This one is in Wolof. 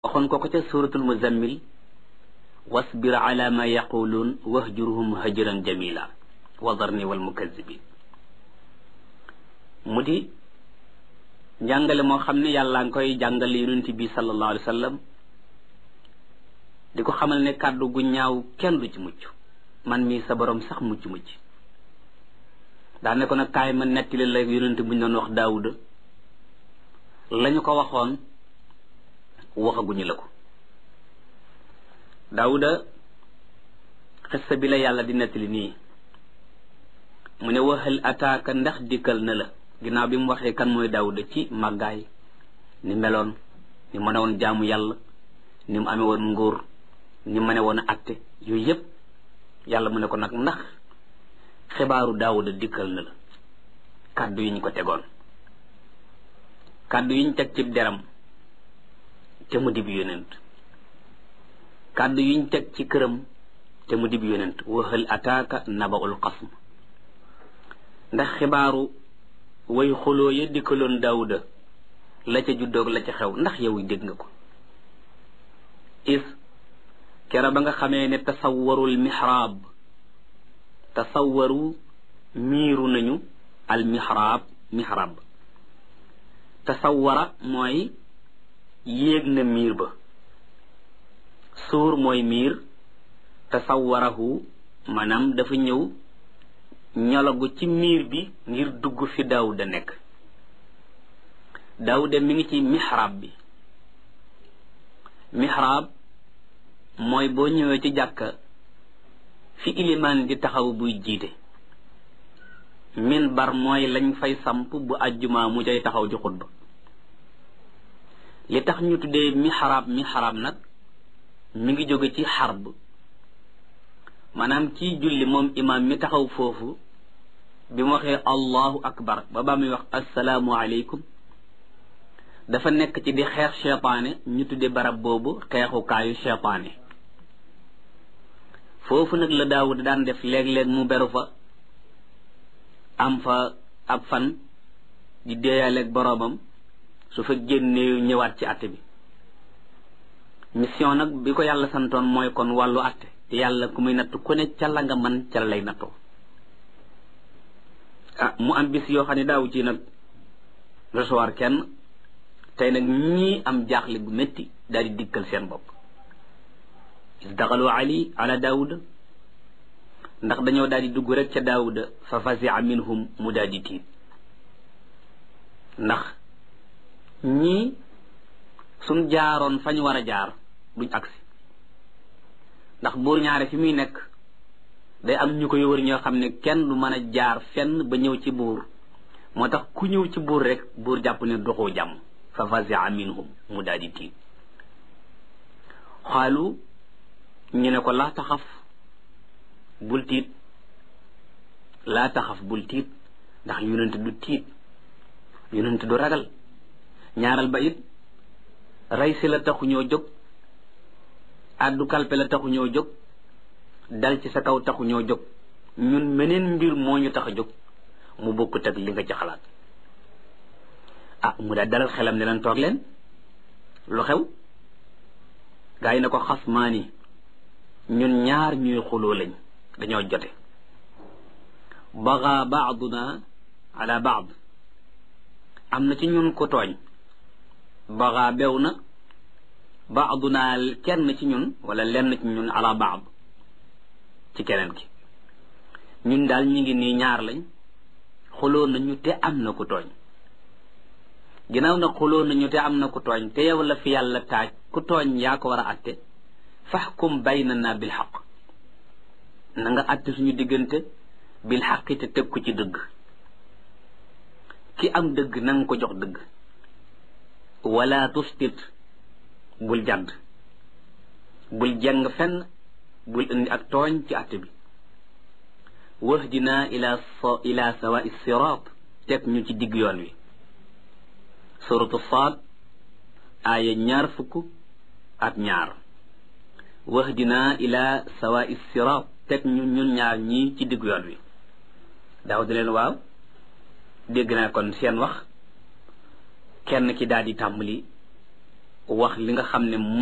waxoon ko ko ca suratul muzammil wasbir ala ma yaquluun wahjurhum hajran jamila wa darni wal mukazzibin mu di njàngale moo xam ne yàlla nga koy jàngale yonent bi sallallahu alayhi wa sallam di ko xamal ne kàddu gu ñaaw kenn du ci mucc man mii sa borom sax mucc mucc daa ne ko nag kaay ma nettali la yonent bu ñu doon wax daawuda lañu ko waxoon waxaguñu la ko daawuda xissa bi la yàlla di nettali nii mu ne waxal ataaka ndax dikkal na la ginnaaw bi mu waxee kan mooy daawuda ci màggaay ni meloon ni mën a woon jaamu yàlla ni mu amee woon nguur ni mu mën a woon a atte yooyu yëpp yàlla mu ne ko nag ndax xibaaru daawuda dikkal na la kàddu yi ñu ko tegoon kàddu yi ñu teg ci deram te mu dib yonent kàddu yi ñu teg ci këram te mu dib yonent waxal ataaka nabaul xasm ndax xibaaru way xuloo ya dikkaloon daawuda la ca juddoog la ca xew ndax yow dégg nga ko is kera ba nga xamee ne tasawwarul mihraab tasawwaru miiru nañu al mihraab mihraab tasawwara mooy yéeg na miir ba suur mooy miir tasawwarahu maanaam dafa ñëw ñologu ci miir bi ngir dugg fi daawuda nekk daawuda mi ngi ci mihraab bi mihraab mooy boo ñëwee ci jàkka fi ilimaan di taxaw buy jiite minbar mooy lañ fay samp bu àjjuma mu cay taxaw di xutba li tax ñu tuddee mihraab mihraab nag mi ngi jóge ci xarb maanaam kii julli moom imaam mi taxaw foofu bi mu waxee allahu akbar ba ba muy wax assalaamu aleykum dafa nekk ci di xeex cheytaane ñu tuddee barab boobu xeexukaayu cheytaane foofu nag la daawud daan def léeg-léeg mu beru fa am fa ab fan di déeyaaleeg boroomam su fa génnee ñëwaat ci àtte bi mission nag bi ko yàlla santoon mooy kon wàllu àtte te yàlla ku muy natt ku ne ca la nga man ca la lay nattoo ah mu am bis yoo xam ne daawu ci nag recevoir kenn tey nag ñii am jaaxle bu métti daal di dikkal seen bopp is daxalu ali ala daawuda ndax dañoo daal di dugg rek ca daawuda fa fasia minhum mu daal di tiit ndax ñii suñ jaaroon fañ war a jaar duñ agsi ndax buur ñaare fi muy nekk day am ñu koy wër ñoo xam ne kenn du mën a jaar fenn ba ñëw ci buur moo tax ku ñëw ci buur rek buur jàpp ne doxoo jàmm fa fasia minhum mu daal di tiit xaalu ñu ne ko laa taxaf bul tiit laa taxaf bul tiit ndax yonent du tiit yonent du ragal ñaaral ba it rey si la taxu ñoo jóg addu kalpe la taxu ñoo jóg dal ci sa kaw taxu ñoo jóg ñun meneen mbir moo ñu tax a jóg mu bokkut ak li nga ci xalaat ah mu daal dalal xelam ne leen toog leen lu xew gaa yi na ko xas maani ñun ñaar ñuy xuloo lañ dañoo jote baga baaduna ala baad am na ci ñun ko tooñ baga bew na baaduna kenn ci ñun wala lenn ci ñun ala baad ci keneen ki ñun daal ñu ngi nii ñaar lañ xuloo nañu te am na ku tooñ ginnaaw na xuloo nañu te am na ku tooñ te yow la fi yàlla taaj ku tooñ yaa ko war a atte faxkum baynana bil xaq na nga atte suñu diggante bil xaqi te teg ko ci dëgg ki am dëgg na nga ko jox dëgg wala tustit bul jàdd bul jeng fenn bul indi ak tooñ ci àtte bi wahdina ila ila sawa sirat teg ñu ci digg yoon wi suratu saad aaya ñaar fukk ak ñaar wahdina ila sawa sirat teg ñu ñun ñaar ñii ci digg yoon wi daaw di leen waaw dégg naa kon seen wax kenn ki daal di tàmbali wax li nga xam ne